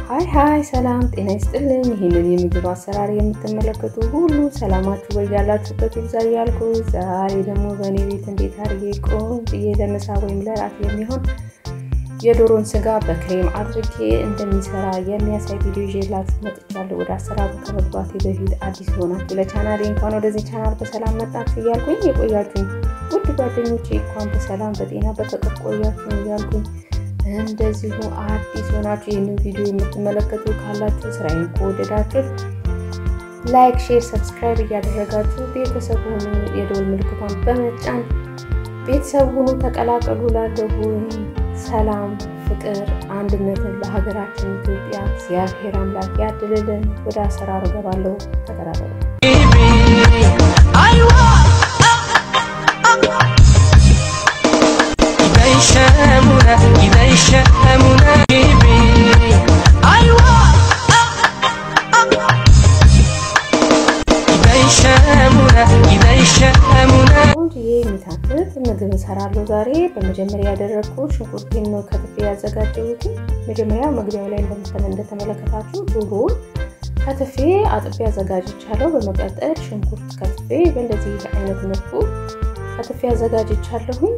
ሀይ ሀይ ሰላም ጤና ይስጥልኝ። ይህንን የምግብ አሰራር የምትመለከቱ ሁሉ ሰላማችሁ በያላችሁበት ይብዛ እያልኩ ዛሬ ደግሞ በእኔ ቤት እንዴት አድርጌ ቆንጆዬ ለምሳ ወይም ለራት የሚሆን የዶሮን ስጋ በክሬም አድርጌ እንደሚሰራ የሚያሳይ ቪዲዮ ይዤላችሁ መጥቻለሁ። ወደ አሰራሩ ከመግባቴ በፊት አዲስ ሆናችሁ ለቻናሌ እንኳን ወደዚህ ቻናል በሰላም መጣችሁ እያልኩኝ የቆያችሁኝ ውድ ጓደኞቼ እንኳን በሰላም በጤና በፍቅር ቆያችሁ እያልኩኝ እንደዚሁ አዲስ ሆናችሁ ይህንን ቪዲዮ የምትመለከቱ ካላችሁ ስራዬን ከወደዳችሁት ላይክ፣ ሼር፣ ሰብስክራይብ እያደረጋችሁ ቤተሰብ ሆኑ የደወል ምልክቷን በመጫን ቤተሰብ ሁኑ ተቀላቀሉ። ላለሁ ሰላም፣ ፍቅር፣ አንድነትን ለሀገራችን ኢትዮጵያ እግዚአብሔር አምላክ ያድልልን። ወደ አሰራሩ ገባለሁ። ተቀላቀሉ። ቆንጆዬ የሚታክት ምግብ እሰራለሁ ዛሬ። በመጀመሪያ ያደረግኩት ሽንኩርቴን ነው ከትፌ ያዘጋጀሁት። መጀመሪያ መግቢያው ላይ እንደተመለከታችሁ ዶሮውን ከትፌ አጥቤ አዘጋጅቻለሁ። በመቀጠል ሽንኩርት ከትፌ በእንደዚህ አይነት መልኩ ከትፌ አዘጋጅቻለሁኝ።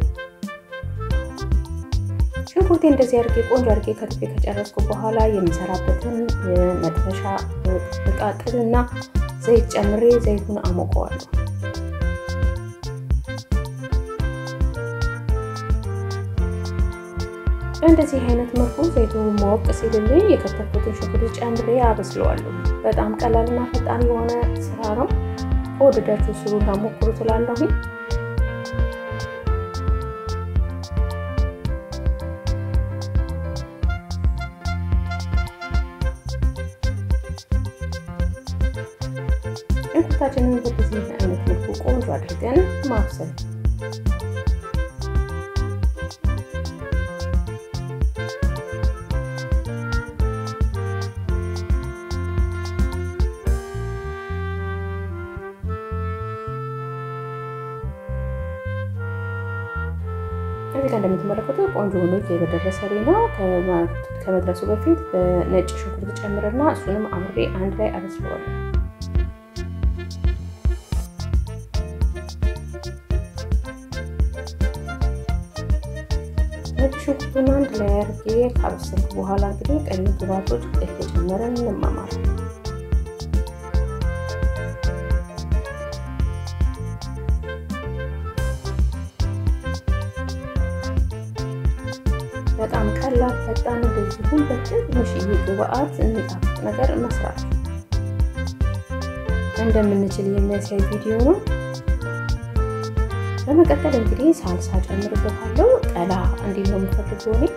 ሽንኩርቴ እንደዚህ አድርጌ ቆንጆ አድርጌ ከትፌ ከጨረስኩ በኋላ የሚሰራበትን የመጥበሻ እቃ ጥድና ዘይት ጨምሬ ዘይቱን አሞቀዋለሁ። በእንደዚህ አይነት መልኩ ዘይቱ ማወቅ ሲልልኝ የከተፍኩትን ሽንኩርት ጨምሬ አበስለዋለሁ። በጣም ቀላልና ፈጣን የሆነ ስራ ነው። ከወደዳችሁ ስሩና ሞክሩ ትላለሁኝ። ሽንኩርታችንን በዚህ አይነት መልኩ ቆንጆ አድርገን ማብሰል እዚህ ጋር እንደምትመለከቱ ቆንጆ ሆኖ እየደረሰልኝ ነው። ከመድረሱ በፊት በነጭ ሽንኩርት ጨምርና እሱንም አምሬ አንድ ላይ አበስለዋለሁ። ነጭ ሽንኩርቱን አንድ ላይ አድርጌ ካበሰልኩ በኋላ እንግዲህ ቀይ ግባቶች እየጨመረን እንማማለን። በጣም ቀላል ፈጣን፣ እንደዚሁም በትንሽዬ ግብአት የሚጣፍጥ ነገር መስራት እንደምንችል የሚያሳይ ቪዲዮ ነው። በመቀጠል እንግዲህ ሳልሳ ጨምርበታለሁ። ቀላ እንዲህ ነው የምፈልገው እኔ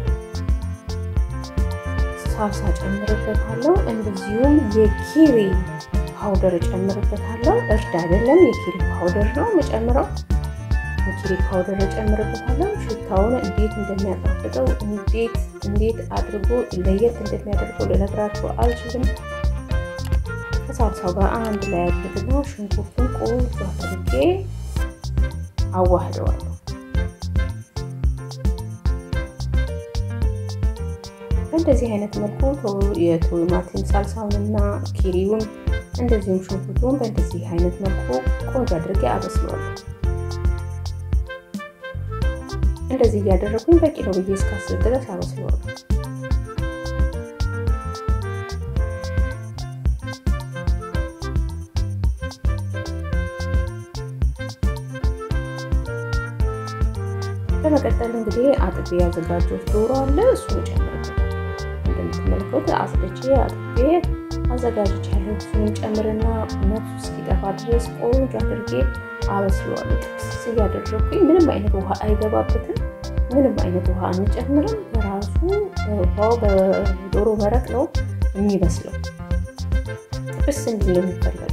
ሳልሳ ጨምርበታለሁ። እንደዚሁም የኪሪ ፓውደር ጨምርበታለሁ። እርድ አይደለም የኪሪ ፓውደር ነው የምጨምረው። የኪሪ ፓውደር ጨምርበታለሁ። ሽታውን እንዴት እንደሚያጣፍጠው እንዴት እንዴት አድርጎ ለየት እንደሚያደርገው ልነግራችሁ አልችልም። ከሳልሳው ጋር አንድ ላይ አድርግና ሽንኩርቱን ቆንጆ አድርጌ አዋህደዋለሁ። በእንደዚህ አይነት መልኩ የቲማቲም ሳልሳውንና ኪሪውን እንደዚሁም ሽንኩርቱን በእንደዚህ አይነት መልኩ ቆንጆ አድርጌ አበስለዋለሁ። እንደዚህ እያደረጉኝ በቂ ነው ብዬ እስካስብ ድረስ አበስለዋለሁ። በመቀጠል እንግዲህ አጥቤ ያዘጋጀሁት ዶሮ አለ። እሱን ጨምርበታለሁ። እንደምትመለከቱት አጽድቼ አጥቤ አዘጋጅቻለሁ። እሱን ጨምርና ነፍሱ እስኪጠፋ ድረስ ቆንጆ አድርጌ አበስለዋለሁ። ጥብስ እያደረግኩኝ ምንም አይነት ውሃ አይገባበትም። ምንም አይነት ውሃ አንጨምርም። በራሱ ውሃው በዶሮ መረቅ ነው የሚበስለው። ጥብስ እንዲል ነው የሚፈለገው።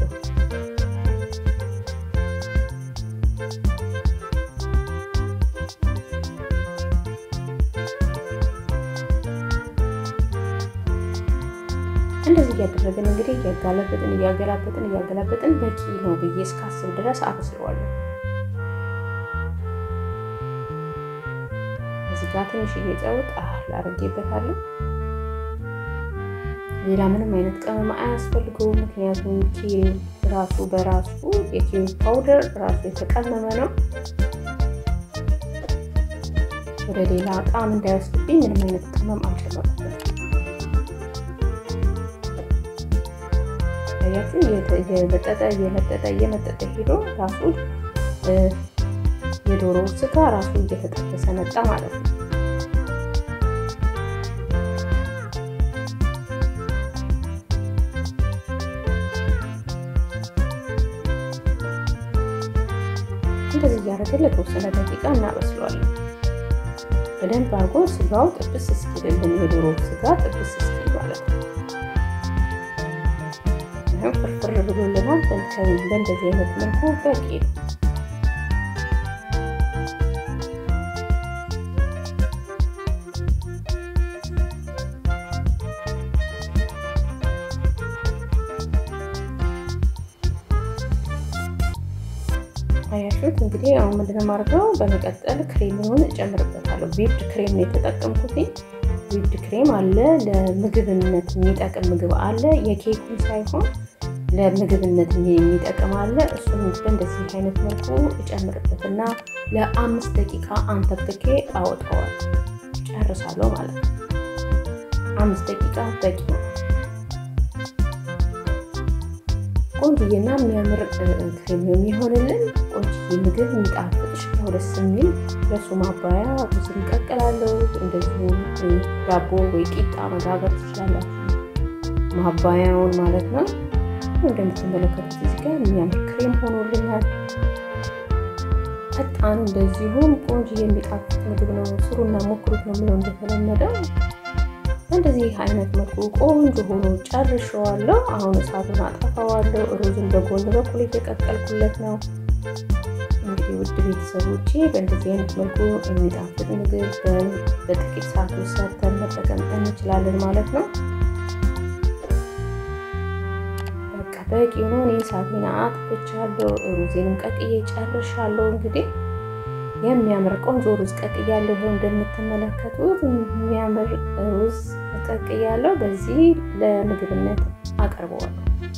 እንደዚህ እያደረግን እንግዲህ እያጋለበጥን እያገላበጥን እያገላበጥን በቂ ነው ብዬ እስካስብ ድረስ አበስለዋለሁ። እዚህ ጋር ትንሽዬ ጨው ጣል አድርጌበታለሁ። ሌላ ምንም አይነት ቅመም አያስፈልገውም። ምክንያቱም ኪሪ ራሱ በራሱ የኪሪ ፓውደር ራሱ የተቀመመ ነው። ወደ ሌላ ጣዕም እንዳይወስድብኝ ምንም አይነት ቅመም አልጨመርኩበትም። ያችን እየመጠጠ እየመጠጠ እየመጠጠ ሄዶ ራሱ የዶሮ ስጋ ራሱ እየተጠበሰ መጣ ማለት ነው። እንደዚህ እያደረግን ለተወሰነ ደቂቃ እናበስለዋለን። በደንብ አድርጎ ስጋው ጥብስ እስኪልልን የዶሮ ስጋ ጥብስ እስኪል ማለት ነው። ፍርፍር ብሎልናል። በእንደዚህ አይነት መልኩ በቂ ነው። አያሹት እንግዲህ አሁን ምንድነው የማደርገው? በመቀጠል ክሬሙን እጨምርበታለሁ። ዊፕድ ክሬም ነው የተጠቀምኩት። ዊፕድ ክሬም አለ፣ ለምግብነት የሚጠቅም ምግብ አለ። የኬኩን ሳይሆን ለምግብነት የሚጠቅም አለ። እሱን በእንደዚህ አይነት መልኩ እጨምርበትና ለአምስት ደቂቃ አንተክትኬ አወጣዋል። ጨርሳለሁ ማለት ነው። አምስት ደቂቃ በቂ ነው። ቆንጆዬና የሚያምር ክሬም ነው የሚሆንልን። ቆንጆዬ ምግብ የሚጣፍጥ ሽታው ደስ የሚል ለሱ ማባያ ሩዝ እንቀቅላለሁ። እንደዚሁም ዳቦ ወይ ቂጣ መጋገር ትችላላችሁ፣ ማባያውን ማለት ነው። እንደምትመለከቱት እዚህ ጋር የሚያምር ክሬም ሆኖልናል። ፈጣን እንደዚሁም ቆንጆ የሚጣፍጥ ምግብ ነው። ስሩና ሞክሩት ነው የምለው እንደተለመደው እንደዚህ አይነት መልኩ ቆንጆ ሆኖ ጨርሸዋለሁ። አሁን እሳቱን አጠፋዋለሁ። ሩዝን በጎን በኩል የተቀቀልኩለት ነው። እንግዲህ ውድ ቤተሰቦቼ በእንደዚህ አይነት መልኩ የሚጣፍጥ ምግብ በጥቂት ሰዓት ውስጥ ሰርተን መጠቀም እንችላለን ማለት ነው። በቃ በቂ ነው። እኔ እሳቴን አጥፍቻለሁ። ሩዜንም ቀቅዬ ጨርሻለሁ። እንግዲህ የሚያምር ቆንጆ ሩዝ ቀቅያለሁ። ይኸው እንደምትመለከቱት የሚያምር ሩዝ ቀቅያለሁ። በዚህ ለምግብነት አቀርበዋለሁ።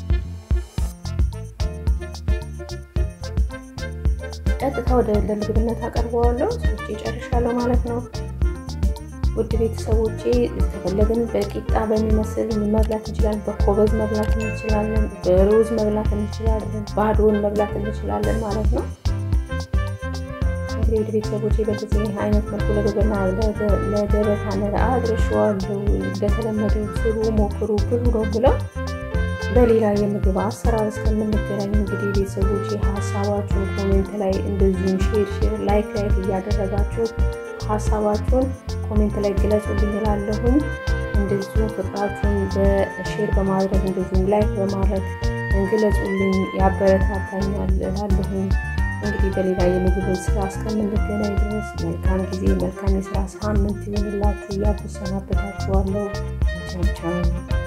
ቀጥታ ወደ ለምግብነት አቀርበዋለሁ። ሰዎች ጨርሻለሁ ማለት ነው። ውድ ቤተሰቦቼ ከፈለግን በቂጣ በሚመስል መብላት እንችላለን። በኮበዝ መብላት እንችላለን። በሩዝ መብላት እንችላለን። ባዶን መብላት እንችላለን ማለት ነው። እንግዲህ ውድ ቤተሰቦቼ በዚህ አይነት መልኩ ለገበና ለገበታ ነገር አድርሼዋለሁ። እንደተለመደው ስሩ፣ ሞክሩ፣ ብሉ ነው ብለው በሌላ የምግብ አሰራር እስከምንገናኝ እንግዲህ ቤተሰቦቼ ሀሳባችሁን ኮሜንት ላይ እንደዚሁም ሼር ሼር ላይክ ላይክ እያደረጋችሁ ሀሳባችሁን ኮሜንት ላይ ግለጹልኝ እላለሁኝ። እንደዚሁም ፍቅራችሁን በሼር በማድረግ እንደዚሁም ላይክ በማድረግ ግለጹልኝ፣ ያበረታታኛል እላለሁኝ። እንግዲህ በሌላ የምግብ ስራ እስከምንገናኝ ድረስ መልካም ጊዜ፣ መልካም የስራ ሳምንት ይሆንላችሁ እያልኩ እሰናበታችኋለሁ። ቻው ቻው።